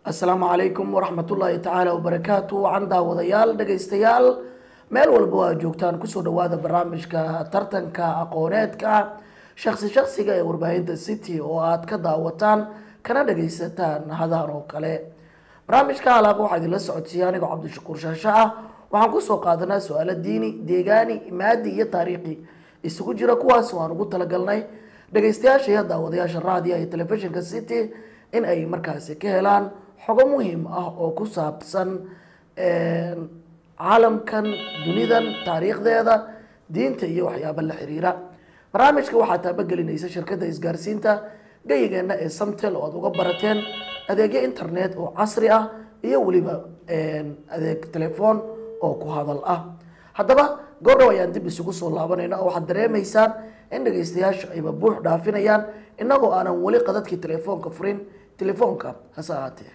asalaamu calaykum waraxmatullaahi tacaala wabarakaatu wacan daawadayaal dhegaystayaal meel walba waa joogtaan kusoo dhawaada barnaamijka tartanka aqooneedka shaksi shaksiga ee warbaahinta city oo aad ka daawataan kana dhagaysataan hadaan oo kale barnaamijka alaaba waxaa idinla socodsiiya anigoo cabdishakuur shaasho ah waxaan kusoo qaadanaa su-aalo diini deegaani maadi iyo taariikhi isugu jira kuwaas waan ugu talagalnay dhagaystayaasha iyo daawadayaasha raadiya iyo telefishinka city in ay markaasi ka helaan xogo muhiim ah oo ku saabsan caalamkan dunidan taariikhdeeda diinta iyo waxyaaba la xiriira barnaamijka waxaa taabagelinaysa shirkadda isgaarsiinta gayigeenna ee samtel oo aad uga barateen adeegyo internet oo casri ah iyo weliba adeeg telefoon oo ku hadal ah haddaba goordhow ayaan dib isugu soo laabanayna oo waxaad dareemaysaan in dhagaystayaashu ayba buux dhaafinayaan innagoo aanan weli qadadkii telefoonka furin telefoonka hase ahaatee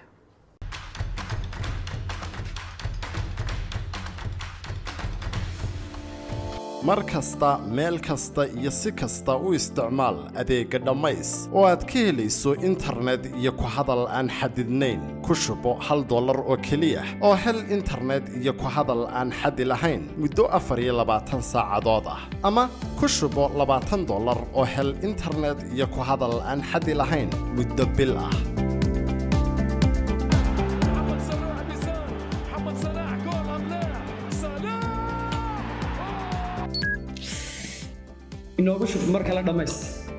mar kasta meel kasta iyo si kasta u isticmaal adeegga dhammays oo aad ka helayso internet iyo ku hadal aan xadidnayn ku shubo hal dollar oo keliya oo hel internet iyo ku hadal aan xadi lahayn muddo afar iyo labaatan saacadood ah ama ku shubo labaatan dollar oo hel internet iyo ku hadal aan xadi lahayn muddo bil ah محمد صلاح بيسار محمد صلاح جول ام لا صلاح inoogu shub mar kale dhammays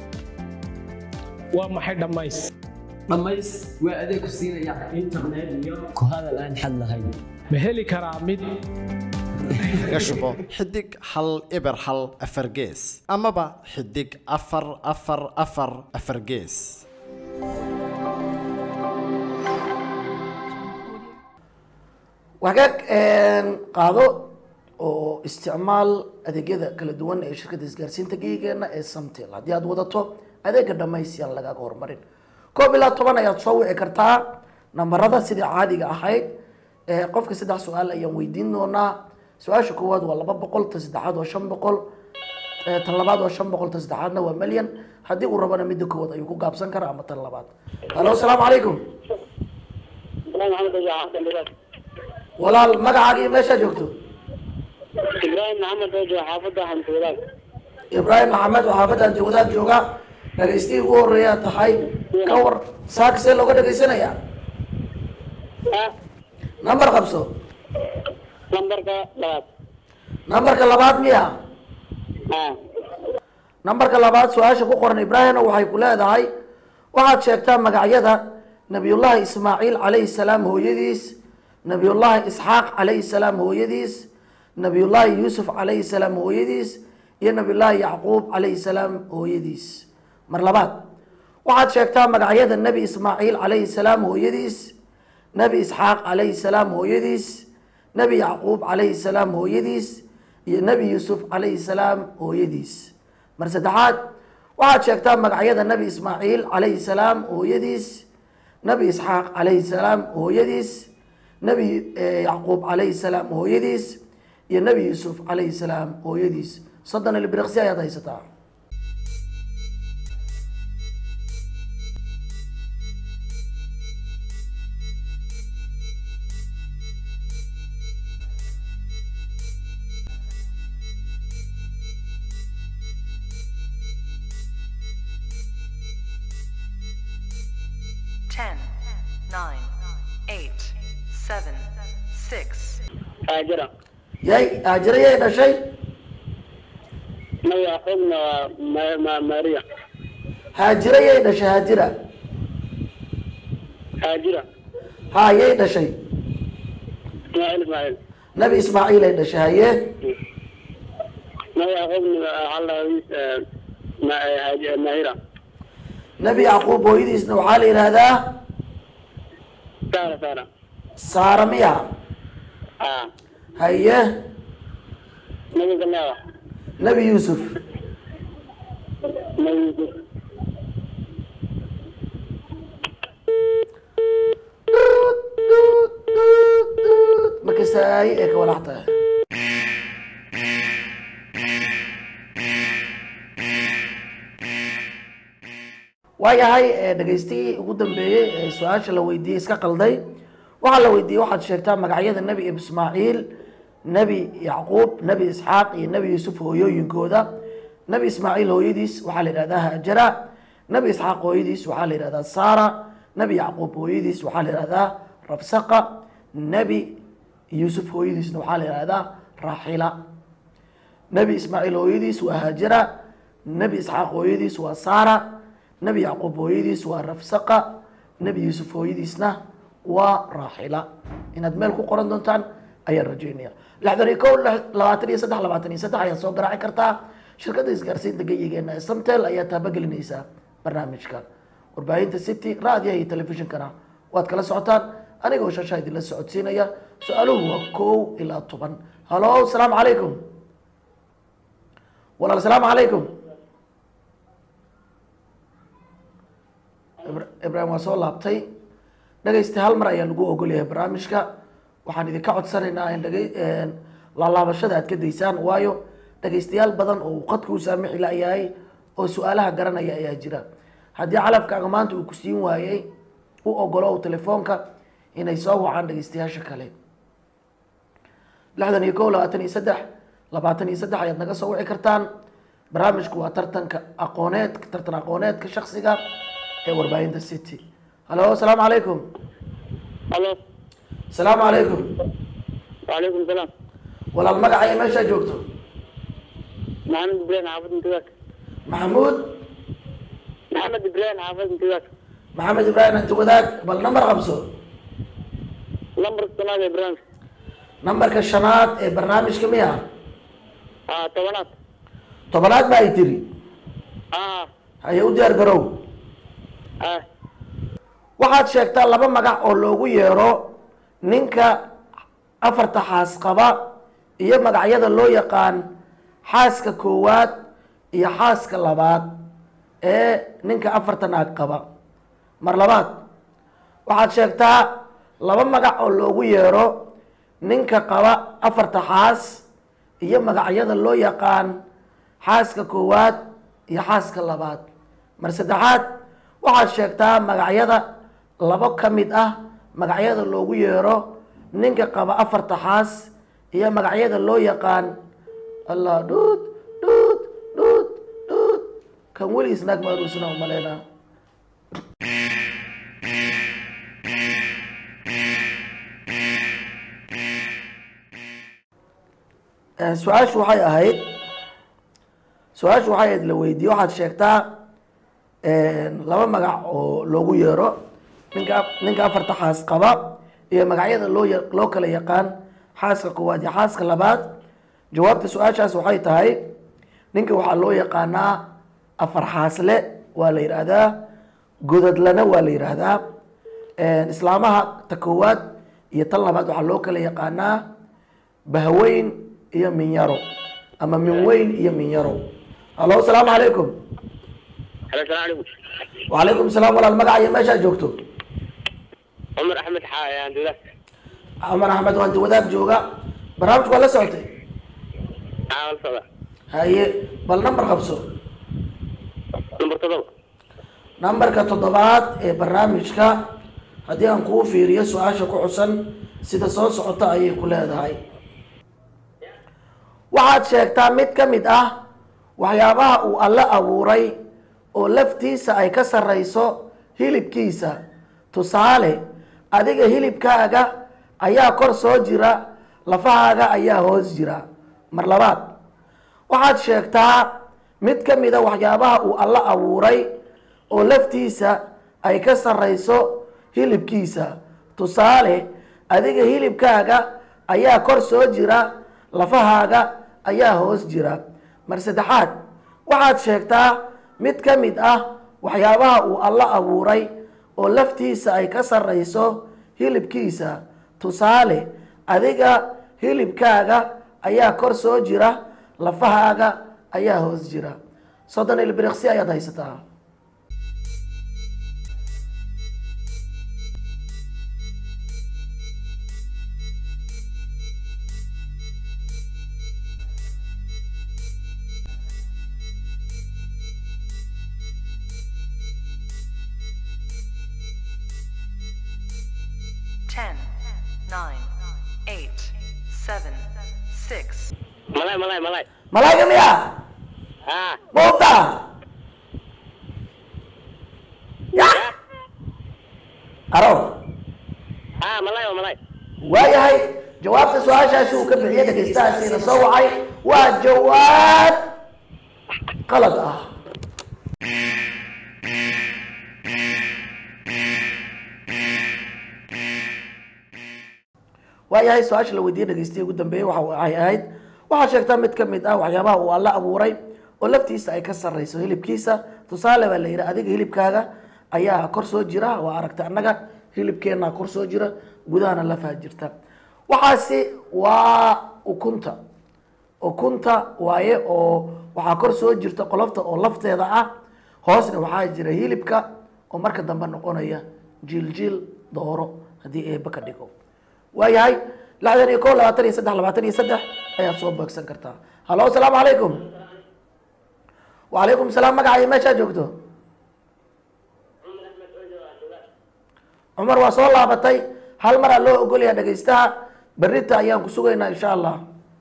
waa maxay dhammays dhammays waa adeeg ku siinaya internet iyo ku hadal aan xad lahayn ma heli karaa mid kaga shubo xidig hal eber hal afar gees amaba xidig afar afar afar afar gees wagaag qaado oo isticmaal adeegyada kala duwan ee shirkadda isgaarsiinta geyigeena ee samtel haddii aad wadato adeega dhamays yaan lagaaga horumarin koob ilaa toban ayaad soo wici kartaa nambarada sidii caadiga ahayd ee qofka saddex su-aal ayaan weydiin doonaa su-aasha koowaad waa laba boqol ta saddexaad waa shan boqol ee tan labaad waa shan boqol ta saddexaadna waa milyan haddii uu rabana midda koowaad ayuu ku gaabsan karaa ama tan labaad halo asalaamu calaykum walaal magacaaga iyo meeshaa joogto ibraahim maxamed oo jooga xaafadda hantuulaag ibraahim maxamed oo xaafadda jawadaad jooga dhagaystii ugu horeeyaa tahay ka war saaka see looga dhagaysanayaa ah nambar qabso lambarka labaad nambarka labaad miya ah nambarka labaad su-aasha ku qoran ibraahimna waxay ku leedahay waxaad sheegtaa magacyada nabiyullaahi ismaaciil calayhi salaam hooyadiis nabiyullaahi isxaaq calayhi salaam hooyadiis nabiyullaahi yuusuf calayhi salaam hooyadiis iyo nabiyullaahi yacquub calayhi salaam hooyadiis mar labaad waxaad sheegtaa magacyada nebi ismaaciil calayhi salaam hooyadiis nebi isxaaq calayhi salaam hooyadiis nebi yacquub calayhi salaam hooyadiis iyo nebi yuusuf calayhi salaam hooyadiis mar saddexaad waxaad sheegtaa magacyada nebi ismaaciil calayhi salaam hooyadiis nebi isxaaq calayhi salaam hooyadiis nebi yacquub calayhi salaam hooyadiis iyo nebi yuusuf calayhi salaam hooyadiis soddon ilbiriqsi ayaad haysataa Ten, nine, eight, seven, six, haajira yay haajira yay dhashay nabi yacquubna waa Ma- Ma- maariya haajira yay dhashay haajira haajira ha yay dhashay ismaaciil ismaaciil nebi ismaaciil ay dhashay haye nabi yacquubna allahiis maahira nebi yacquub hooyadiisna waxaa la yidhaahdaa saara saara saara miya ah haye nabi galeewa nebi yuusuf nabi yuusuf markasaay ee ka walax tahay waayahay ee, dhegaystihii ugu dambeeyey ee su-aasha la weydiiyey iska qalday waxaa la weydiiyey waxaad sheegtaa magacyada nebi ismaaciil nebi yacquub nebi isxaaq iyo nebi yuusuf hooyooyinkooda nebi ismaaciil hooyadiis waxaa la yidhahdaa haajara nebi isxaaq hooyadiis waxaa la yidhahdaa saara nebi yacquub hooyadiis waxaa la yidhahdaa rabsaqa nebi yuusuf hooyadiisna waxaa la yidhahdaa raaxila nebi ismaaciil hooyadiis waa haajara nebi isxaaq hooyadiis waa saara nebi yacquub hooyadiis waa rafsaqa nebi yuusuf hooyadiisna waa raaxila inaad meel ku qoran doontaan ayaan rajeynaya lixdan iyo kow lix- labaatan iyo saddex labaatan iyo saddex ayaad soo garaaci kartaa shirkadda isgaarsiinta geyigeena ee samtel ayaa taabagelinaysa barnaamijka warbaahinta city raadiyaha iyo telefishinkana waad kala socotaan anigoo shashaa idinla socodsiinaya su-aaluhu waa kow ilaa toban halo asalaamu calaykum walaal asalaamu calaykum Ibra- ibraahim waa soo laabtay dhegaysta hal mar ayaa lagu ogolyahay barnaamijka waxaan idinka codsanaynaa in dhegay- een, laalaabashada aad ka daysaan waayo dhegaystayaal badan oo uu qadka u saamixi layahay oo su-aalaha garanaya ayaa jira haddii calafkaaga maanta uu ku siin waayey u ogolo telefoonka inay soo wacaan dhegaystayaasha kale lixdan iyo kow labaatan iyo saddex labaatan iyo saddex ayaad naga soo wici kartaan barnaamijku waa tartanka aqooneed tartan aqooneedka shaksiga ee warbaahinta city halo asalaamu calaykum halo asalaamu calaykum وعليكم السلام walaal magaca iyo meeshaa joogto محمد إبراهيم حافظ انتباك maxamuud محمد إبراهيم حافظ انتباك maxamed ibraahim anti wadaag bal nambar qabso لمبر السنة يا إبراهيم nambarka shanaad ee barnaamijka miya آه طبعا tobanaad ba ay tiri آه haye u diyaar garow آه waxaad sheegtaa laba magac oo loogu yeero ninka afarta xaas qaba iyo magacyada loo yaqaan xaaska koowaad iyo xaaska labaad ee ninka afarta naag qaba mar labaad waxaad sheegtaa laba magac oo loogu yeero ninka qaba afarta xaas iyo magacyada loo yaqaan xaaska koowaad iyo xaaska labaad mar saddexaad waxaad sheegtaa magacyada labo ka mid ah magacyada loogu yeero ninka qaba afarta xaas iyo magacyada loo yaqaan allah dhuud dhuud dhuud dhuud kan weligiis naag maaruusina umaleynaa Eh, su-aashu waxay ahayd su-aashu waxay ahayd la weydiiye waxaad sheegtaa laba magac oo loogu yeero ninka ninka afarta xaas qaba iyo magacyada loo ya- loo kala yaqaan xaaska koowaad iyo xaaska labaad jawaabta su-aashaas waxay tahay ninka waxaa loo yaqaanaa afar xaasle waa la yidhaahdaa godadlana waa la yidhaahdaa islaamaha ta koowaad iyo tan labaad waxaa loo kala yaqaanaa bahweyn iyo minyaro ama minweyn iyo minyaro halo asalaamu calaykum هلا السلام عليكم وعليكم السلام walaal magaca iyo meeshaa joogto عمر أحمد حا يا انتباك cumar axmed waanti wadaag jooga barnaamijku waa la socotay عامل صدى haye bal nambar qabso نمبر تضرب nambarka toddobaad ee barnaamijka haddii aan kuu fiiriyo su-aasha ku xusan sida soo socota ayay ku leedahay waxaad sheegtaa mid ka mid ah waxyaabaha uu alle abuuray oo laftiisa ay ka sarrayso hilibkiisa tusaale adiga hilibkaaga ayaa kor soo jira lafahaaga ayaa hoos jira mar labaad waxaad sheegtaa mid ka mid a waxyaabaha uu alle abuuray oo laftiisa ay ka sarrayso hilibkiisa tusaale adiga hilibkaaga ayaa kor soo jira lafahaaga ayaa hoos jira mar saddexaad waxaad sheegtaa mid ka mid ah waxyaabaha uu alle abuuray oo laftiisa ay ka sarrayso hilibkiisa tusaale adiga hilibkaaga ayaa kor soo jira lafahaaga ayaa hoos jira soddon ilbiriqsi ayaad haysataa 10, 9, 8, 7, 6, malay malay malay malayga miya haa buuta ya aro haa malay waa malay waayahay jawaabta su-aashaasi uu ka bixiyey dhegaystahaasiina soo wacay waa jawaab qalad ah waayahay su-aasha la weydiiyey dhegeystiya ugu dambeeyey waxa ay ahayd waxaa sheegtaa mid ka mid ah waxyaabaha uu alla abuuray oo laftiisa ay ka sarreyso hilibkiisa tusaale baa la yidhi adiga hilibkaaga ayaa kor soo jira waa aragta annaga hilibkeenna kor soo jira gudahana lafaa jirta waxaasi waa ukunta ukunta waaye oo waxaa kor soo jirta qolofta oo lafteeda ah hoosna waxaa jira hilibka oo marka dambe noqonaya jiiljiil dooro haddii eeba ka dhigo waayahay lixdan iyo kow labaatan iyo saddex labaatan iyo saddex ayaad soo beegsan kartaa hallo asalaamu calaykum wacalaykum salaam magacayo meeshaa joogto cumar waa soo laabatay hal maraa loo ogolyaha dhegaystaha berrita ayaan ku sugaynaa insha allah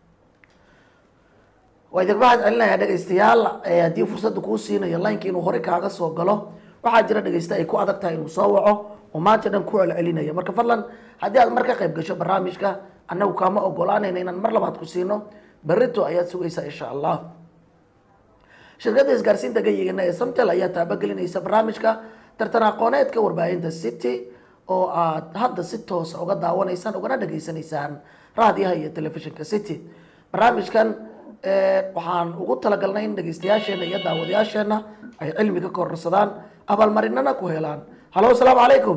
waa idinka waxaad celinayaa dhegaystayaal ee haddii fursadda kuu siinayo lineka inuu hore kaaga soo galo waxaa jira dhegaysta ay ku adag tahay inuu soo waco oo maanta dhan ku celcelinaya marka fadlan haddii aad mar ka qayb gasho barnaamijka annagu kaama ogolaanayna inaan mar labaad ku siino berrito ayaad sugaysaa insha allah shirkadda isgaarsiinta gayigana ee samtel ayaa taabagelinaysa barnaamijka tartan aqooneedka warbaahinta city oo aad hadda si toosa uga daawanaysaan ugana dhageysanaysaan raadiyaha iyo telefishinka city barnaamijkan eh, waxaan ugu talagalnay in dhegeystayaasheena iyo daawadayaasheena ay cilmi ka kororsadaan abaalmarinana ku helaan hallo asalaamu calaykum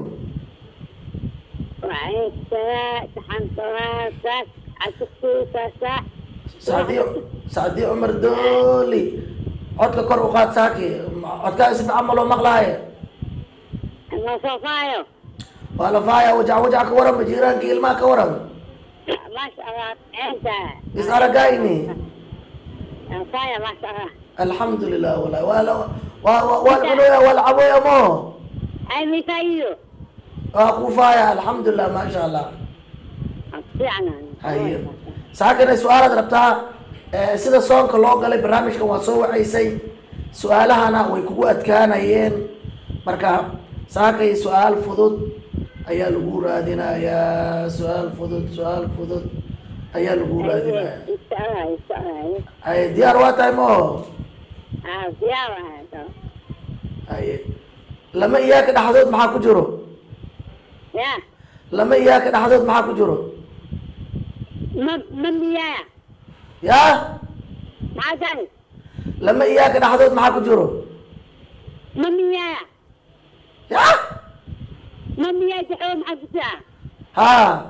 sacdiyo sacdiyo cumar dooli codka kor u qaad saaki codkaaga si fiican ma loo maqlaaye Masofaayo. waa la faaya wajac wajac ka waran jiiraanka ilmaha ka waran Masha Allah. Enta. is aragayni Masaya masha Allah. alxamdulilah walahi waa la waa waa waa la cunoya waa la caboya mo Ay misayo. waa ku faaya alxamdulilah maasha allah Fiicna. haye saakana su-aalaad rabtaa eh, sida soonka loo galay barnaamijkan waa soo wacaysay su-aalahana way kugu adkaanayeen marka saakay su-aal fudud ayaa lagu raadinayaa su-aal fudud su-aal fudud ayaa lagu raadinaya Insha Allah, insha Allah. haye diyaar waa tahay mo Ah, siapa itu? haye lama iyaaka dhexdood maxaa ku jiro Ya. lama iyaaka dhexdood maxaa ku jiro Mem memia. ya Makan. lama iyaaka dhexdood maxaa ku jiro Memia. ya Memia jauh maksudnya. ha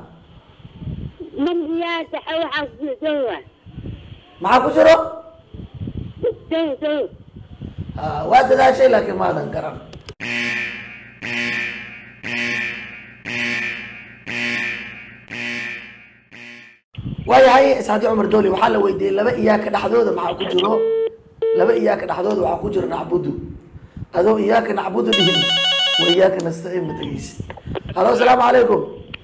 Memia jauh maksudnya. maxaa ku jiro Jauh jauh. ha waa dadaashay laakiin maadan garan waayahay isxaadi cumar dooli waxaa la weydiiyey laba iyaaka dhexdooda maxaa ku jiro laba iyaaka dhexdooda waxaa ku jiro nacbudu adoo iyaaka nacbudu dhihin wa iyaaka nastaciin ma dhegeysid halo asalaamu calaykum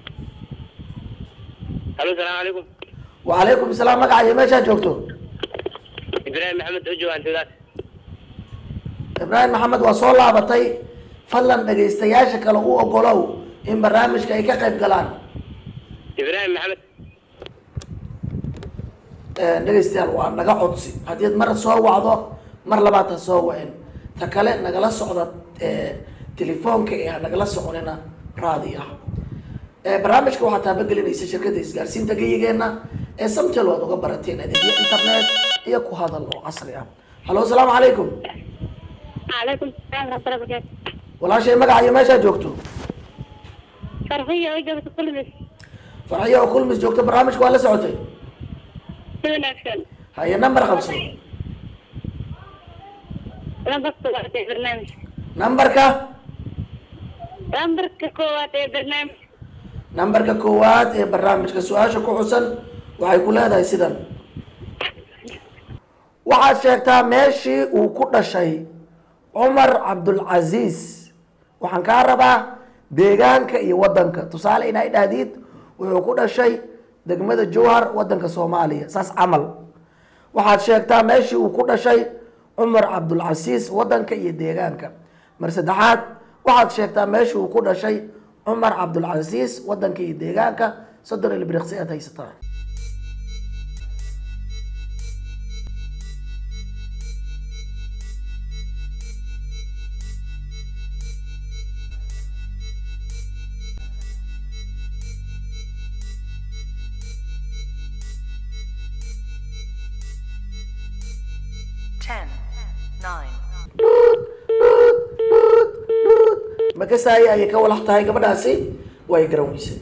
Halo, assalamualaikum. wacalaykum salaam magacayo meeshaa joogto Ibrahim Muhammad Ujo Antudas. ibraahim maxamed waa soo laabatay fadlan dhegaystayaasha kale u ogolow in barnaamijka ay ka qayb galaan Ibrahim Muhammad. dhegaystayaal waa naga codsi haddii ad mar soo wacdo mar labaad ha soo wacin ta kale nagala socda telefoonka ee ha nagala soconina raadi ah barnaamijka waxaa taabagelinaysa shirkadda isgaarsiinta geyigeena ee samtel waad uga barateen adeegyo internet iyo ku hadal oo casri ah halo asalaamu calaykum عليكم السلام ورحمة الله وبركاته. walaashay magacayo meeshaa joogto فرحية وجبت كل بس. farxiyo oo kulmis joogto barnaamijka waa la socotay سوين أكشن. haye number qabso لم بكتب وقت برنامج. numberka لم بركة قوات برنامج. numberka koowaad ee barnaamijka su-aasha ku xusan waxay ku leedahay sidan waxaad sheegtaa meeshii uu ku dhashay cumar cabdulcasiis waxaan kaa rabaa deegaanka iyo wadanka tusaale inay dhahdiid wuxuu ku dhashay degmada jowhar wadanka soomaaliya saas camal waxaad sheegtaa meeshii uu ku dhashay cumar cabdulcasiis wadanka iyo deegaanka mar saddexaad waxaad sheegtaa meeshii uu ku dhashay cumar cabdulcasiis wadanka iyo deegaanka soddon ilbiriqsi aad haysataa Ten, nine, makasaaya ayay ka walax tahay gabadhaasi way garan weysay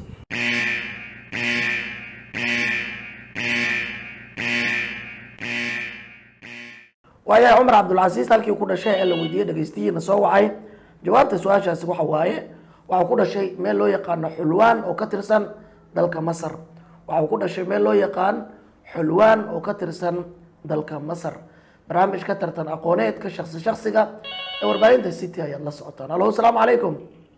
waayahay cumar cabdulcasiis halkii ku dhashay ee la weydiiyey dhegeystiyiina soo wacay jawaabta su-aashaasi waxa waaye waxau ku dhashay meel loo yaqaano xulwaan oo ka tirsan dalka masar waxau ku dhashay meel loo yaqaan xulwaan oo ka tirsan dalka masar barnaamij ka tartan aqooneedka shaksi shaksiga ee warbaahinta city ayaad la socotaan halo asalaamu calaykum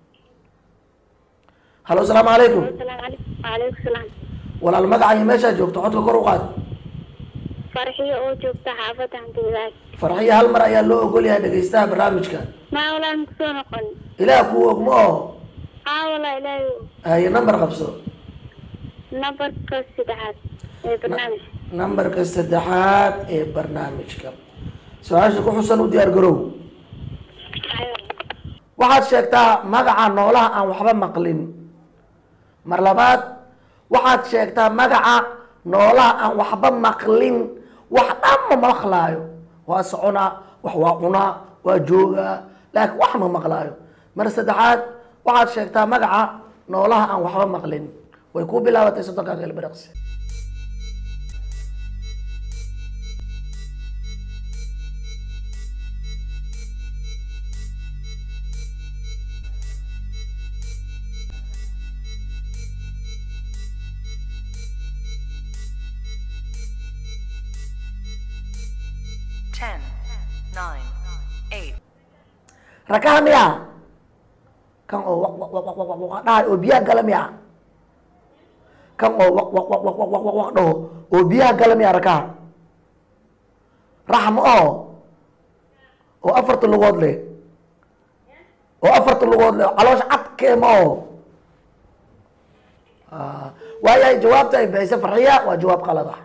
halo asalaamu calaykum calaykum salaam walaal magacayo meeshaa joogto codka kor u qaad farxiyo oo joogta xaafadda hantiwadaag farxiyo hal mar ayaa loo ogol yahay dhegeystaha barnaamijka maa walaan kusoo noqon ilaah kuu ogmo oo aa walaa ilaahay haye number qabso nambarka saddexaad ee barnaamij nambarka saddexaad ee barnaamijka su-aasha ku xusan u diyaar garow waxaad sheegtaa magaca noolaha aan waxba maqlin mar labaad waxaad sheegtaa magaca noolaha aan waxba maqlin wax dhan ma maqlaayo waa soconaa wax waa cunaa waa joogaa laakiin wax ma maqlaayo mar saddexaad waxaad sheegtaa magaca noolaha aan waxba maqlin way ku bilaabatay soddonka galbiraqsi ten, nine, eight, rakaha miya kan oo waq waq waq waq waq waq dhahay oo biyaha gala miya kan oo waq waq waq waq waq waq waq waq dhaho oo biyaha gala miya rakaha raxma oo oo afarta lugood leh oo afarta lugood leh caloosha cadkeema oo Ah, waayahay jawaabta ay bixisay farxiya waa jawaab qalad ah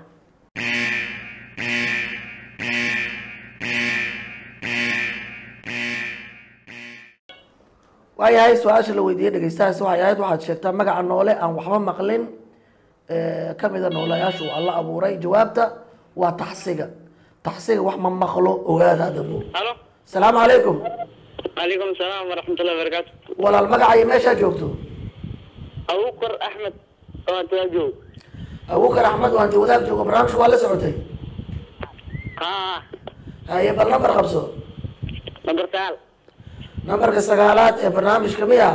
waayahay su-aasha la weydiiyey dhegeystahaasi waxay ahayd waxaad sheegtaa magaca noole aan waxba maqlin ee, ka mida noolayaasha uu alla abuuray jawaabta waa taxsiga taxsiga wax ma maqlo ogaada adabo halo asalaamu calaykum calaykum salaam waraxmatullahi wabarakaatu walaal magacayo meeshaa joogto abukar axmed oo hantiwaa joog abukar axmed waan ti wadaag joogo barnaamijku waa la socotay haa haye bal nambar qabso nambar sagaal nambarka sagaalaad ee barnaamijka miya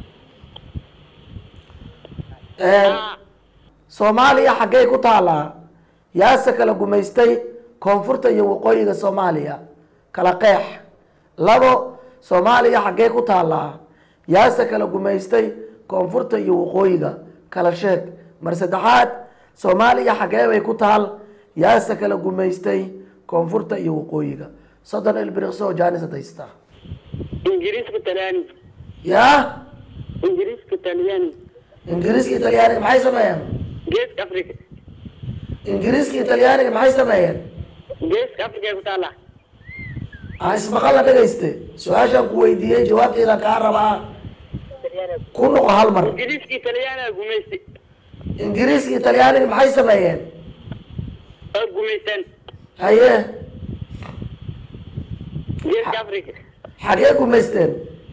soomaaliya xaggey ku taalaa yaase kala gumaystay koonfurta iyo waqooyiga soomaaliya kala qeex labo soomaaliya xaggey ku taalaa yaase kala gumaystay koonfurta iyo waqooyiga kala sheeg mar saddexaad soomaaliya xaggee bay ku taal yaase kala gumaystay koonfurta iyo waqooyiga soddon ilbiriqso oo jaanisad haystaa ingiriiska talyaani yaa ingiriiska talyaani ingiriiska italyaaniga maxay sameeyeen geeska africa ingiriiska italyaaniga maxay sameeyeen geeska africa ay ku taallaa aan ismaqalla dhegayste su-aashaan ku weydiiyey jawaabteedaan kaa rabaa ku noqo hal mar ingiriiska talyaaniga gumaystay ingiriiska italyaaniga maxay sameeyeen oo gumaystaan haye geeska africa xagee gumaysteen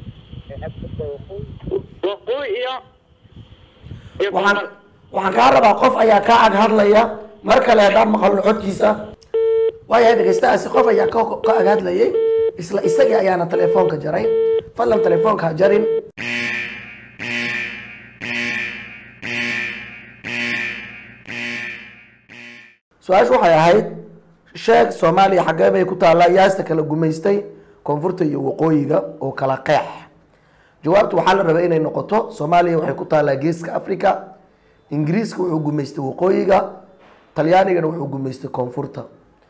waqooyi iyo iyo waxaan koonfur waxaan kaa rabaa qof ayaa kaa ag hadlaya mar kale haddaan maqalno codkiisa waayahay dhegeystahaasi qof ayaa ka ka ag hadlayay isla isagii ayaana telefoonka jaray fadlan telefoonka ha jarin su-aashu waxay ahayd sheeg soomaaliya xaggee bay ku taallaa yaasta kala gumaystay koonfurta iyo waqooyiga oo kala qeex jawaabtu waxaa la rabay inay noqoto soomaaliya waxay ku taallaa geeska africa ingiriiska wuxuu gumaystay waqooyiga talyaanigana wuxuu gumaystay koonfurta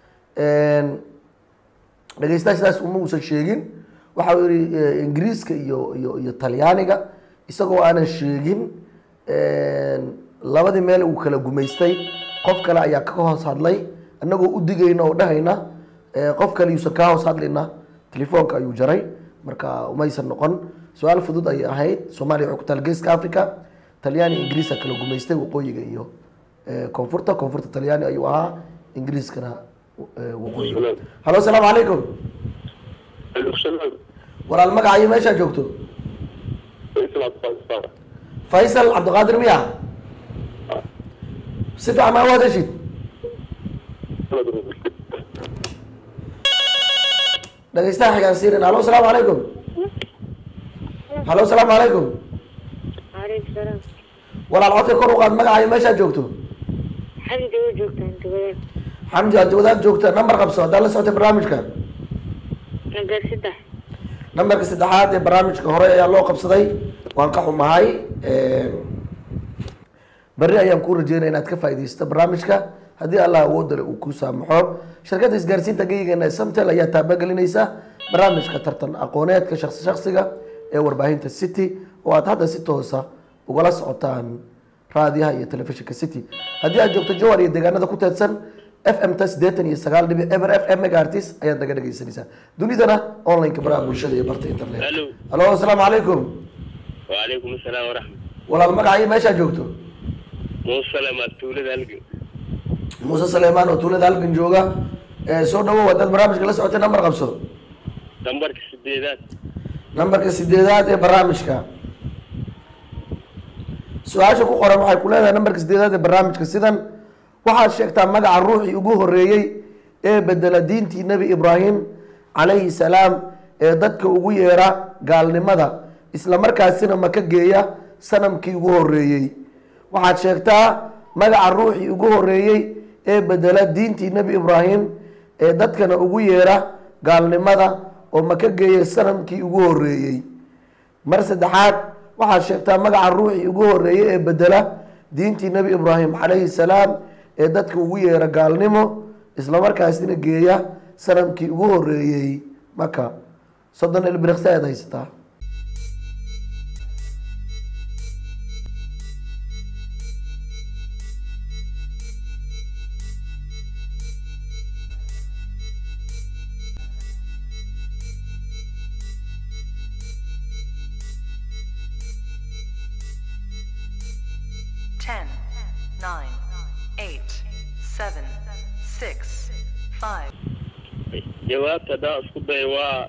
dhegeystaha sidaas uma uusan sheegin waxa uu yihi eh, ingiriiska iyo iyo iyo talyaaniga isagoo aanan sheegin labadii meel uu kala gumaystay qof kale ayaa ka hoos hadlay annagoo u digayna oo dhahayna eh, qof kale yuusan kaa hoos hadlayna telefoonka ayuu jaray marka umaysan noqon su-aal fudud ayay ahayd soomaaliya waxay ku taal geeska africa talyaani ingiriisa kala gumaystay waqooyiga iyo eh, koonfurta koonfurta talyaani ayuu ahaa ingiriiskana eh, waqooyiga halo asalaamu calaykum walaal magacayo meeshaa joogto faysal cabdiqaadir miya si fiican maa u hadashid dhegeystaha xigaan siirin halo asalaamu calaykum halo asalaamu calaykum Waalaikum salaam. walaal codka kor u qaad magacayo meeshaa joogto Xamdi oo joogtaan dugada. xamdi haddi wadaad joogta nambar qabso haddaad la socotay barnaamijka Nagar saddex. nambarka saddexaad ee barnaamijka hore ayaa loo qabsaday waan ka xumahay berri ayaan kuu rajeynaya inaad ka faaidaysato barnaamijka haddii allah awoodale uu ku saamaxo shirkadda isgaarsiinta geyigeena ee samtel ayaa taabagelinaysa barnaamijka tartan aqooneedka shaksi shaksiga ee warbaahinta city oo aad hadda si toosa ugala socotaan raadiyaha iyo telefishinka city haddii aad joogto jowar iyo deegaanada ku teedsan f m ta siddeetan iyo sagaal dhibic eber f m megaartis ayaad naga dhegaysanaysaa dunidana online-ka baraha bulshada iyo barta internet Hello. halo asalaamu calaykum وعليكم السلام ورحمة walaal magacayo meeshaa joogto موسى لما تولد هلقي muuse saleymaan oo tuulada halkan jooga ee soo dhawow haddaad barnaamijka la socotay nambar qabso دمبرك السديدات nambarka sideedaad ee barnaamijka su-aasha ku qoran waxay ku leedahay nambarka sideedaad ee barnaamijka sidan waxaad sheegtaa magaca ruuxii ugu horeeyey ee bedela diintii nebi ibraahim calayhi salaam ee dadka ugu yeera gaalnimada isla markaasina maka geeya sanamkii ugu horeeyey waxaad sheegtaa magaca ruuxii ugu horeeyey ee bedela diintii nebi ibraahim ee dadkana ugu yeera gaalnimada oo maka geeya sanamkii ugu horeeyey mar saddexaad waxaad sheegtaa magaca ruuxii ugu horeeyey ee bedela diintii nebi ibraahim calayhi salaam ee dadka ugu yeera gaalnimo islamarkaasina geeya sanamkii ugu horeeyey maka soddon ilbiriqsi ayaad haysataa Ten, nine, eight, seven, six, five, جوابت دا اسكو داي وا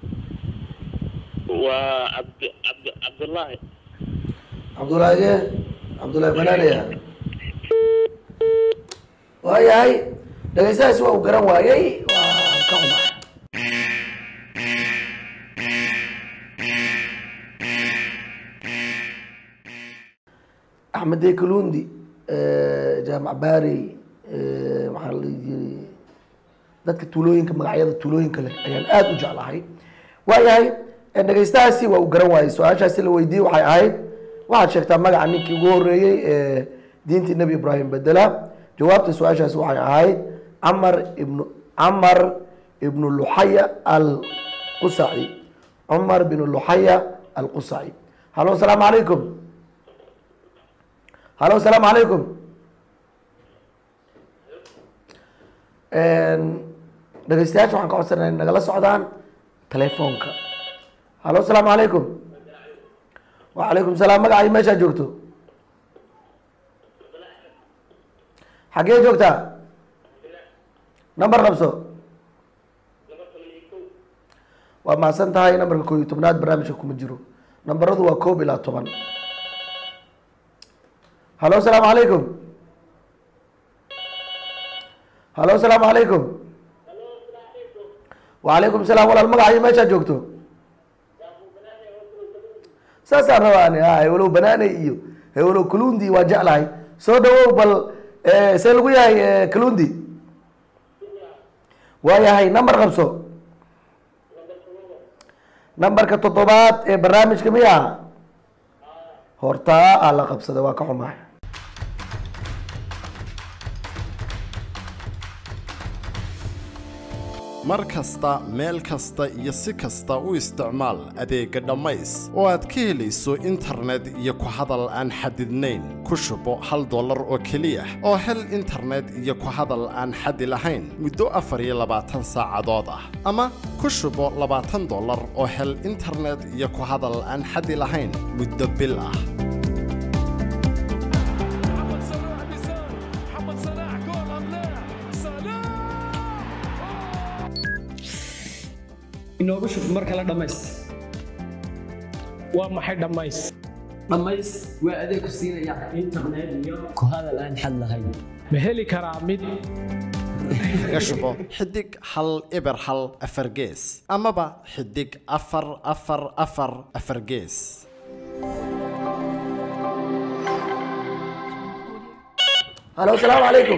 وا عبد عبد عبد الله cabdulaahi cabdulaahi banaanaya waayahay dhegeystahaasi waa uu garan waayey waa ka xumaa axmed dey kalundi jaamac baari maxaa la yiri dadka tuulooyinka magacyada tuulooyinka leh ayaan aada u jeclahay waayahay dhegeystahaasi waa uu garan waayey su-aashaasi la weydiiyey waxay ahayd waxaad sheegtaa magaca ninkii ugu horeeyey ee diintii nebi ibraahim bedela jawaabta su-aashaasi waxay ahayd camar ibnu camar ibnu luxaya alqusaci cumar binu luxaya alqusaci halo asalaamu calaykum halo asalaamu calaykum dhegeystayaasha waxaan ka codsanaa in nagala socdaan telefoonka halo asalaamu calaykum wacalaykum salaam magacayo meeshaa joogto xaggee joogtaa nambar qabso waa mahadsan tahay nambarka koob iyo tobnaad barnaamijka kuma jiro nambaradu waa koob ilaa toban halo asalaamu calaykum halo asalaamu calaykum wacalaykum salaam walaal magacayo meeshaa joogto saasaan rabaa ani ha hewlow banaaney iyo hewlow kalundi waa jeclahay soo dhawow bal eh, see lagu yahay eh, kalundi waa yahay nambar qabso nambarka toddobaad ee barnaamijka miya hortaa aa la qabsaday waa ka xumahay mar kasta meel kasta iyo si kasta u isticmaal adeegga dhammays oo aad ka helayso internet iyo ku hadal aan xadidnayn ku shubo hal dollar oo keliya oo hel internet iyo ku hadal aan xadi lahayn muddo afar iyo labaatan saacadood ah ama ku shubo labaatan dollar oo hel internet iyo ku hadal aan xadi lahayn muddo bil ah محمد صلاح بيسار محمد صلاح جول ام لا صلاح inoogu shub mar kale dhammays waa maxay dhammays dhammays waa adeeg ku siinaya internet iyo ku hadal aan xad lahayn ma heli karaa mid kaga shubo xidig hal eber hal afar gees amaba xidig afar afar afar afar gees halo asalaamu calaykum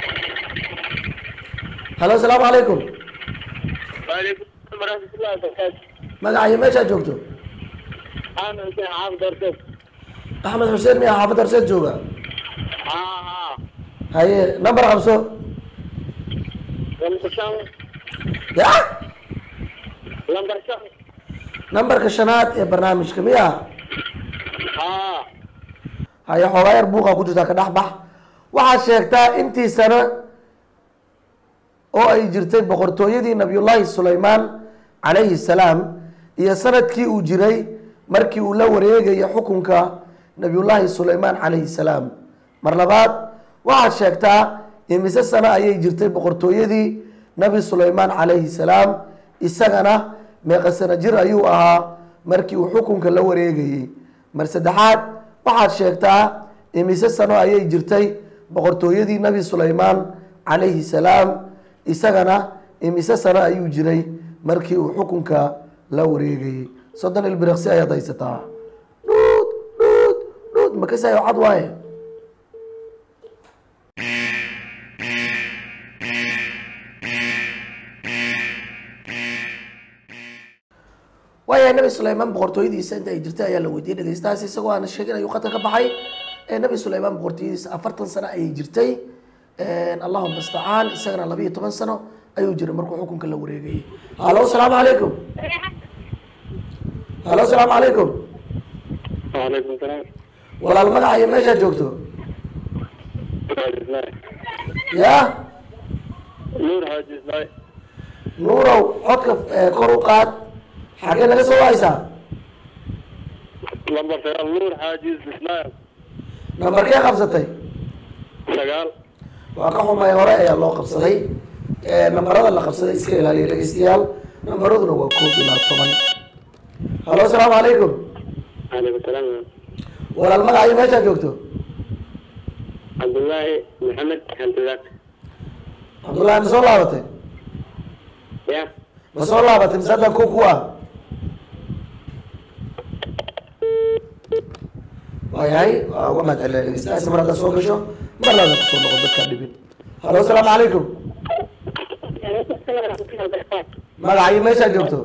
halo asalaamu calaykum waalaikum salaam waraxmatullahi wabarakaatu magacayo meeshaad joogto axmed xuseen xaafid horteed axmed xuseen miya xaafad horseed jooga haa haa haye nambar qabso lambar shan ya lambar shan nambarka shanaad ee barnaamijka miya haa haye xoogaa yar buuqa ku jirtaa ka dhex bax waxaad sheegtaa intii sano oo ay jirtay boqortooyadii nabiyullaahi sulaymaan calayhi salaam iyo sanadkii uu jiray markii uu la wareegaya xukunka nabiyullaahi sulaymaan calayhi salaam mar labaad waxaad sheegtaa imise sano ayay jirtay boqortooyadii nabi sulaymaan calayhi salaam isagana meeqa sano jir ayuu ahaa markii uu xukunka la wareegayey mar saddexaad waxaad sheegtaa imise sano ayay jirtay boqortooyadii nabi sulaymaan calayhi salaam isagana imise sano ayuu jiray markii uu xukunka la wareegayey soddon ilbiriqsi ayaad haysataa dhuud dhuud dhuud makasayo cad waaye waayahay nabi sulaymaan boqortooyadiisa inta ay jirtay ayaa la weydiiyey dhegeystahaas isagoo aan sheegin ayuu qatar ka baxay ee nabi sulaymaan boqortooyadiisa afartan sano ayay jirtay allahuma mustacaan isagana labiyo toban sano ayuu jiray markuu xukunka la wareegayay halo asalaamu calaykum halo asalaamu calaykum waalaikum salaam walaal magaca iyo meeshaad joogto ya nuur xaaji islaay nuurow codka eh, kor u qaad xagee laga soo haysaa lambar sagaal nuur xaaji islaay nambarkee qabsatay sagaal waa ka xumay hore ayaa loo qabsaday Eh, nambarada la qabsaday iska ilaaliya dhegeystayaal nambaraduna waa koob ilaa toban halo asalaamu calaykum waalaikum salaam walaal magaca iyo meeshaad joogto cabdullaahi maxamed xantidaak cabdullaahi ma soo laabatay ya ma soo laabatay mise hadda ku ku ah waayahay waa uga mahad celinaya dhegeystayaasha mar haddaad soo gasho mar laada kusoo noqon dadkaa dhibin halo asalaamu calaykum waalaikum salaam waraxmatullahi wabarakaatu magaca iyo meeshaad joogto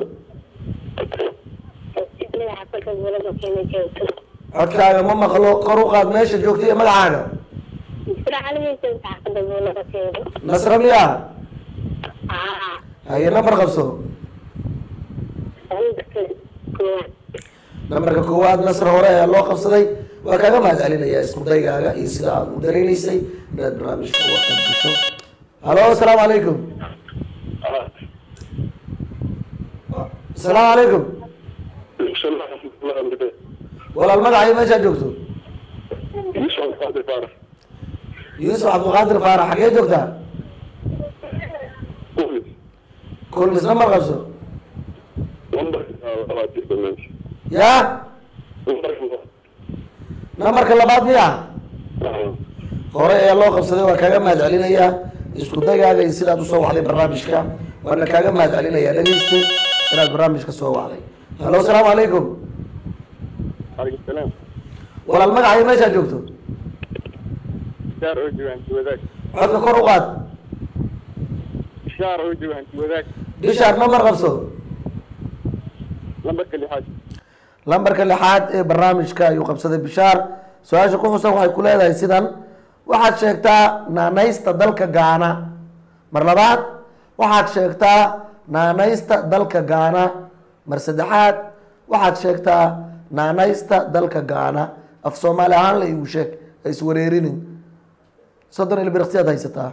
cidlada xaafadda gobolada keena joogto codkaaga ma maqlo kor u qaad meesha joogto iyo magacaaga isra calamaysa xaafadda gobolada keena nasra miyaa haa haye nambar qabso lambarka koowaad nambarka koowaad nasr hore ayaa loo qabsaday waa kaaga mahad celinaya isku daygaaga iyo sida aad u dareenaysay inaad barnaamijka uga qayb gasho halo asalaamu calaykum asalaamu calaykum walaal magaca iyo meeshaad joogto yuusuf cabdulqaadir faarax xagee joogtaa kulmis nambar qabso ya nambarka labaad miya hore ayaa loo qabsaday waa kaaga mahad celinayaa isku dagaaga iyo sidaad usoo wacday barnaamijka waana kaaga mahad celinayaa dhegeyste inaad barnaamijka soo wacday halo asalaamu calaykum alaikum salaam walaal magaca iyo meeshaad joogto shaar oo jooga hanti wadaag codka kor u qaad shaar oo jooga hanti wadaag bishaar nambar qabso lambarka lixaad lambarka lixaad ee barnaamijka ayuu qabsaday bishaar su-aasha ku xusan waxay ku leedahay sidan waxaad sheegtaa naanaysta dalka gaana mar labaad waxaad sheegtaa naanaysta dalka gaana mar saddexaad waxaad sheegtaa naanaysta dalka gaana af soomaali ahaan la igu sheeg ha iswareerinin soddon ilbiriqsiyaad haysataa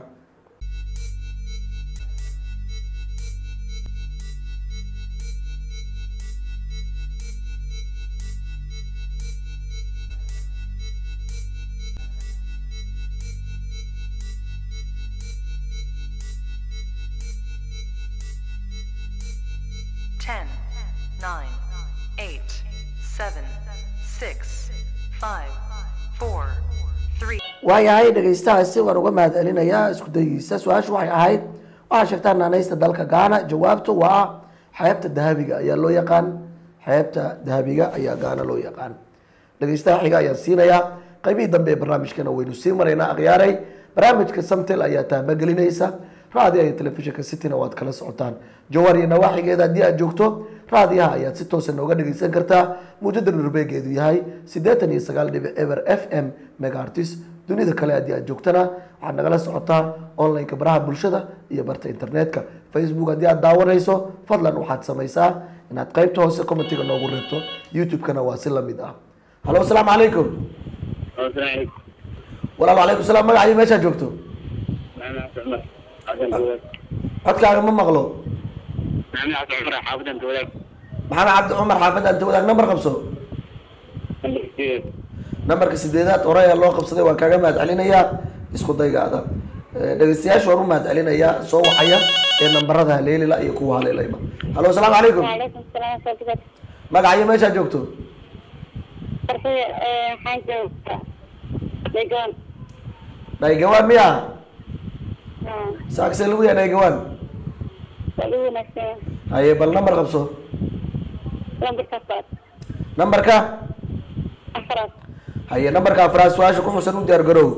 Ten, nine, eight, seven, six, five, four, three. waayahay dhegeystahaasi waan uga mahad celinayaa isku dayiisa su-aashu waxay ahayd waxaa sheegtaa naanaysta dalka gaana jawaabtu waa xeebta dahabiga ayaa loo yaqaan xeebta dahabiga ayaa gaana loo yaqaan dhegeystaha xiga ayaan siinayaa qaybihii dambe ee barnaamijkana waynu sii maraynaa akhyaaray barnaamijka samtel ayaa taabagelinaysa raadiyaha iyo telefishinka cityna waad kala socotaan jawar iyo nawaaxigeeda haddii aad joogto raadiyaha ayaad si toosa nooga dhegeysan kartaa muujada dhurbeegeedu yahay siddeetan iyo sagaal dhibic eber f m megaartis dunida kale haddii aad joogtana waxaad nagala socotaa online-ka baraha bulshada iyo barta internetka facebook haddii aad daawanayso fadlan waxaad samaysaa inaad qaybta hoose commentiga noogu reebto youtube-kana waa si lamid ah halo asalaamu calaykum asalaamu calaykum walaal calaykum salaam magacii meeshaad joogto maxamed xasan cumar xaafadaan wadaag codkaaga ma maqlo maxamed xasan cumar xaafadaan wadaag maxamed cabdi cumar xaafadda anta wadaag nambar qabso lambar sideed nambarka sideedaad hore ayaa loo qabsaday waan kaaga mahad celinayaa isku daygaada Eh, dhegeystayaasha waan u mahad celinayaa soo waxaya ee nambarada haleelila iyo kuwa haleelayba halo asalaamu calaykum وعليكم السلام ورحمة الله magacayo meeshaad joogto فرحية حاجة لقون dhaygawaan miya saakse lagu yaa dhaygawaan سألوه نفسه haye bal nambar qabso لمبر كفار nambarka أفراد haye nambarka afraad su-aasha ku xusan u diyaar garow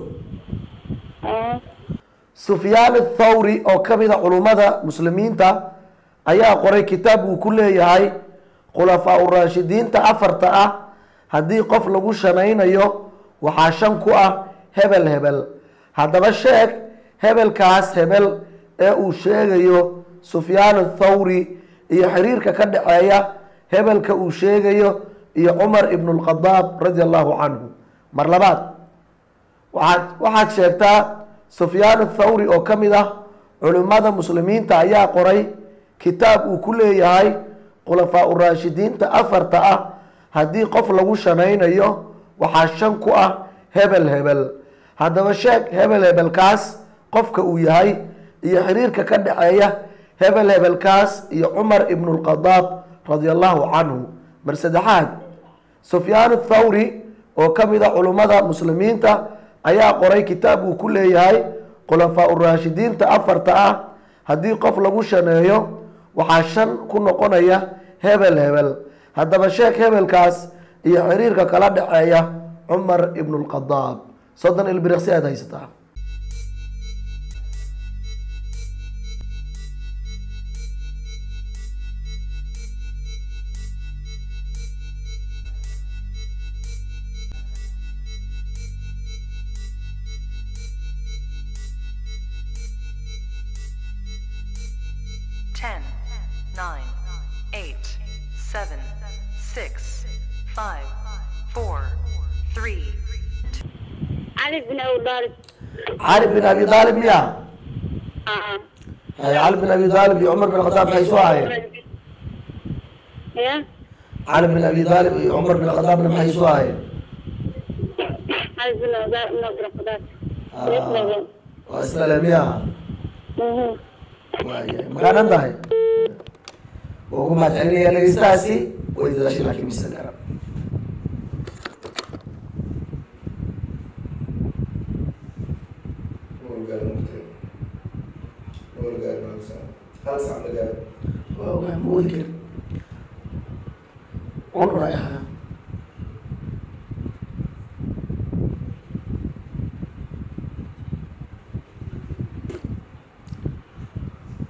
sufyaan athawri oo ka mid a culummada muslimiinta ayaa qoray kitaab uu ku leeyahay khulafaa uraashidiinta afarta ah haddii qof lagu shanaynayo waxaa shan ku ah hebel hebel haddaba sheeg hebelkaas hebel ee uu sheegayo sufyaan athawri iyo xiriirka ka dhexeeya hebelka uu sheegayo iyo cumar ibnu lkhadaab radi allahu canhu mar labaad waxaad waxaad sheegtaa sufyaan athawri oo ka mid ah culimmada muslimiinta ayaa qoray kitaab uu ku leeyahay khulafaa uraashidiinta afarta ah haddii qof lagu shanaynayo waxaa shan ku ah hebel hebel haddaba sheeg hebel hebelkaas qofka uu yahay iyo xiriirka ka dhexeeya hebel hebelkaas iyo cumar ibnu lkhadaab radi allahu canhu mar saddexaad sufyaan athawri oo ka mid a culummada muslimiinta ayaa qoray kitaab uu ku leeyahay khulafaa uraashidiinta afarta ah haddii qof lagu shaneeyo waxaa shan ku noqonaya hebel hebel haddaba sheeg hebelkaas iyo xiriirka kala dhexeeya cumar ibnu lkhadaab soddon ilbiriqsi aad haysataa Ten, nine, eight, seven, six, five, four, three, علي بن أبي طالب cali bin abi aalib miya آه. Haye, cali bin abi aalib iyo cumar bin khadaab maxay soo ahayeen يا cali bin abi aalib iyo cumar bin khadaabna maxay soo ahayeen علي بن أبي نظر قدات waa isla miya waayahay makaanan tahay waa ugu mahad celinaya dhegeystahaasi way dadaashay laakiin mise garan waa ogaa ma wadi karin cunur ay ahaa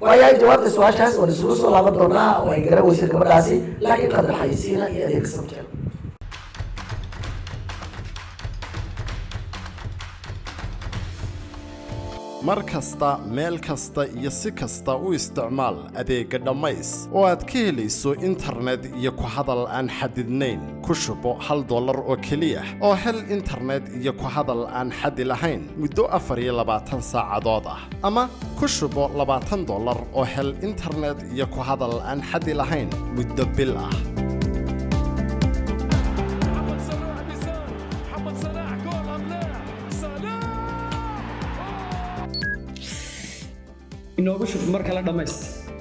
waayahay jawaabta su-aashaas waan isugu soo laaban doonaa oo ay garan weysay gabadhaasi laakiin qadar xayisiina iyo adeeg samtel mar kasta meel kasta iyo si kasta u isticmaal adeegga dhammays oo aad ka helayso internet iyo ku hadal aan xadidnayn ku shubo hal dollar oo keliya oo hel internet iyo ku hadal aan xadi lahayn muddo afar iyo labaatan saacadood ah ama ku shubo labaatan dollar oo hel internet iyo ku hadal aan xadi lahayn muddo bil ah محمد صلاح بيسار محمد صلاح جول ام لا صلاح inoogu shub mar kale dhammays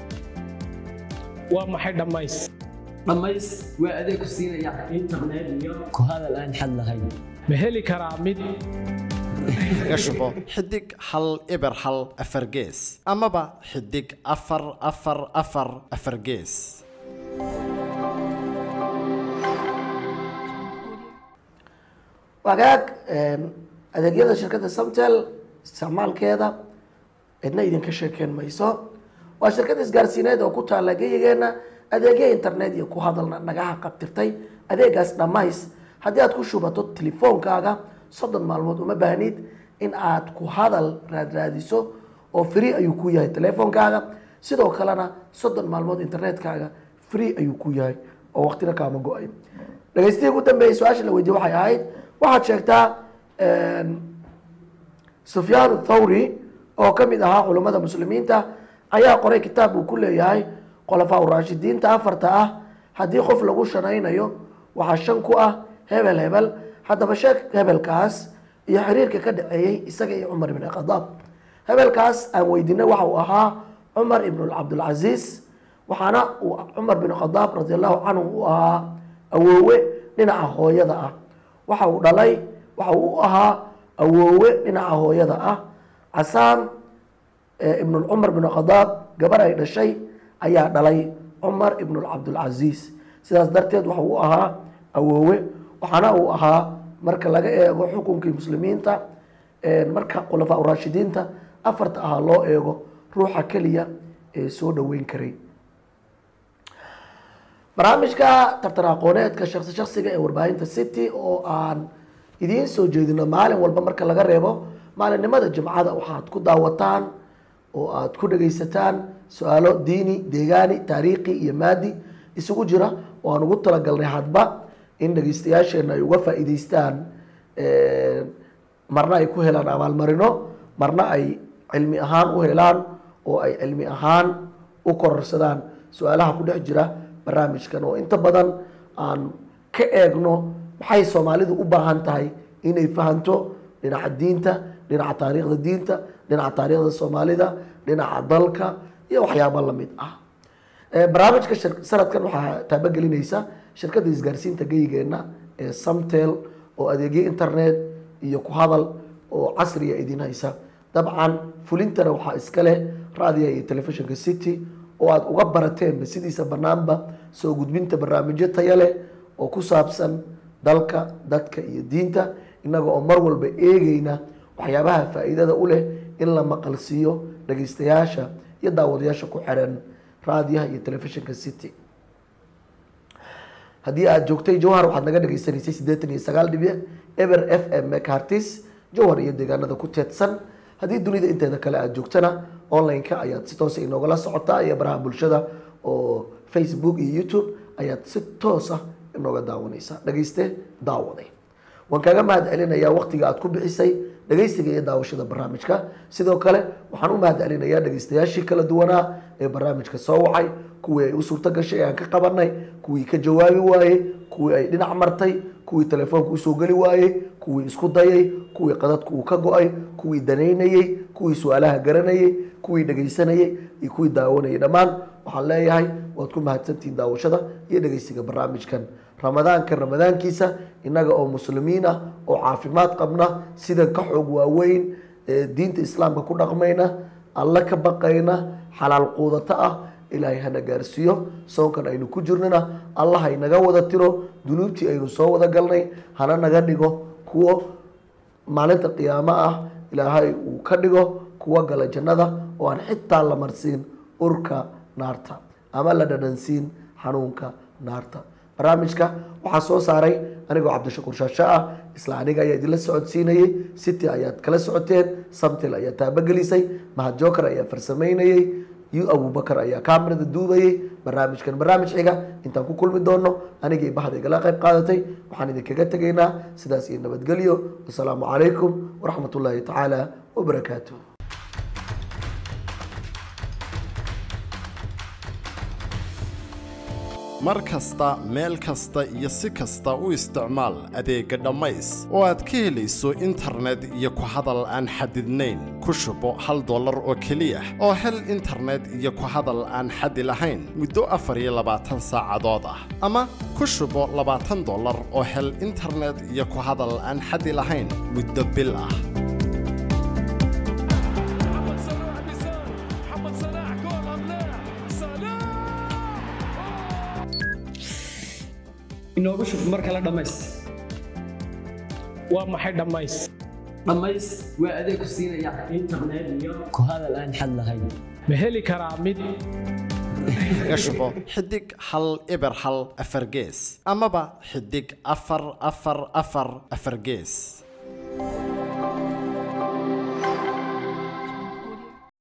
waa maxay dhammays dhammays waa adeeg ku siinaya internet iyo ku hadal aan xad lahayn ma heli karaa mid kaga shubo xidig hal eber hal afar gees amaba xidig afar afar afar afar gees wagaag adeegyada shirkadda samtel isticmaalkeeda cidna idinka sheekeen mayso waa shirkad isgaarsiineed oo ku taalla geyigeena adeegya internet iyo ku hadalna nagaha qabtirtay adeegaas dhammays haddii aad ku shubato telefoonkaaga soddon maalmood uma baahnid in aad ku hadal raadraadiso oo free ayuu ku yahay telefoonkaaga sidoo kalena soddon maalmood internetkaaga free ayuu ku yahay oo waqtina kaama go-ay dhagaystihii ugu dambeeyey su-aasha la weydiye waxay ahayd waxaad sheegtaa sufyaan thawri oo ka mid ahaa culummada muslimiinta ayaa qoray kitaab uu ku leeyahay khulafaa uraashidiinta afarta ah haddii qof lagu shanaynayo waxaa shan ku ah hebel hebel haddaba sheeg hebelkaas iyo xiriirka ka dhaceeyey isaga iyo cumar ibn khadaab hebelkaas aan weydiinay waxa uu ahaa cumar ibn cabdulcasiis waxaana uu cumar bin khadaab radi allahu canhu u ahaa awoowe dhinaca hooyada ah waxa uu dhalay waxa uu u ahaa awoowe dhinaca hooyada ah casaan ibn cumar bin khadaab gabar ay dhashay ayaa dhalay cumar ibn cabdulcasiis sidaas darteed waxa uu ahaa awoowe waxaana uu ahaa marka laga eego xukunkii muslimiinta marka khulafaa uraashidiinta afarta ahaa loo eego ruuxa keliya ee soo dhoweyn karay barnaamijka tartan aqooneedka shaksi shaksiga ee warbaahinta city oo aan idiin soo jeedino maalin walba marka laga reebo maalinimada jimcada waxaad ku daawataan oo aad ku dhagaysataan su-aalo diini deegaani taariikhi iyo maadi isugu jira oo aan ugu talagalnay hadba in dhagaystayaasheena ay uga faa'iidaystaan marna ay ku helaan abaalmarino marna ay cilmi ahaan u helaan oo ay cilmi ahaan u kororsadaan su-aalaha ku dhex jira barnaamijkan oo inta badan aan ka eegno maxay soomaalidu u baahan tahay inay fahanto dhinaca diinta dhinaca taariikhda diinta dhinaca taariikhda soomaalida dhinaca dalka iyo waxyaabo lamid ah barnaamijka sanadkan waxaa taabagelinaysa shirkadda isgaarsiinta geyigeena ee samtel oo adeegyo internet iyo ku hadal oo casriya idin haysa dabcan fulintana waxaa iska leh raadiga iyo telefishinka city oo aada uga barateenba sidiisa banaanba soo gudbinta barnaamijyo taya leh oo ku saabsan dalka dadka iyo diinta innaga oo mar walba eegeyna waxyaabaha faa'iidada u leh in la maqalsiiyo dhagaystayaasha iyo daawadayaasha ku xiran raadiyaha iyo telefishinka city haddii aad joogtay jowhar waxaad naga dhageysanaysay siddeetan iyo sagaal dhibic eber f m mcartis jowhar iyo deegaanada ku teedsan haddii dunida inteeda kale aad joogtana online-ka ayaad si toosa inoogala socotaa iyo baraha bulshada oo facebook iyo youtube ayaad si toos ah inooga daawanaysaa dhagayste daawaday waan kaaga mahad celinayaa waqtiga aad ku bixisay dhagaysiga iyo daawashada barnaamijka sidoo kale waxaan u mahad celinayaa dhagaystayaashii kala duwanaa ee barnaamijka soo wacay kuwii ay u suurto gashay ee aan ka qabanay kuwii ka jawaabi waayey kuwii ay dhinac martay kuwii telefoonka usoo geli waayey kuwii isku dayay kuwii qadadku uu ka go-ay kuwii danaynayey kuwii su-aalaha garanayey kuwii dhagaysanayey iyo kuwii daawanayay dhammaan waxaan leeyahay waad ku mahadsantihiin daawashada iyo dhagaysiga barnaamijkan ramadaanka ramadaankiisa innaga oo muslimiin ah oo caafimaad qabna sida ka xoog waaweyn ee diinta islaamka ku dhaqmayna alle ka baqayna xalaal quudato ah ilaahay hana gaarsiiyo soonkan aynu ku jirnana allah haynaga wada tiro dunuubtii aynu soo wada galnay hana naga dhigo kuwo maalinta qiyaamo ah ilaahay uu ka dhigo kuwa gala jannada oo aan xitaa la marsiin urka naarta ama la dhadhansiin xanuunka naarta barnaamijka waxaa soo saaray anigoo cabdishakuur shaasho ah isla aniga ayaa idinla socodsiinayey city ayaad kala socoteen samtel ayaa taabagelisay mahad joker ayaa farsamaynayey yu abubakar ayaa kamerada duubayey barnaamijkan barnaamij xiga intaan ku kulmi doono anigii bahda igala qayb qaadatay waxaan idinkaga tegaynaa sidaas iyo nabadgelyo wasalaamu calaykum waraxmat ullaahi tacaala wabarakaatuh mar kasta meel kasta iyo si kasta u isticmaal adeegga dhammays oo aad ka helayso internet iyo ku hadal aan xadidnayn ku shubo hal dollar oo keliya oo hel internet iyo ku hadal aan xadi lahayn muddo afar iyo labaatan saacadood ah ama ku shubo labaatan dollar oo hel internet iyo ku hadal aan xadi lahayn muddo bil ah محمد صلاح بيسار محمد صلاح جول ام لا صلاح inoogu shub mar kale dhammays waa maxay dhammays dhammays waa adeeg ku siinaya internet iyo ku hadal aan xad lahayn ma heli karaa mid kaga shubo xidig hal eber hal afar gees amaba xidig afar afar afar afar gees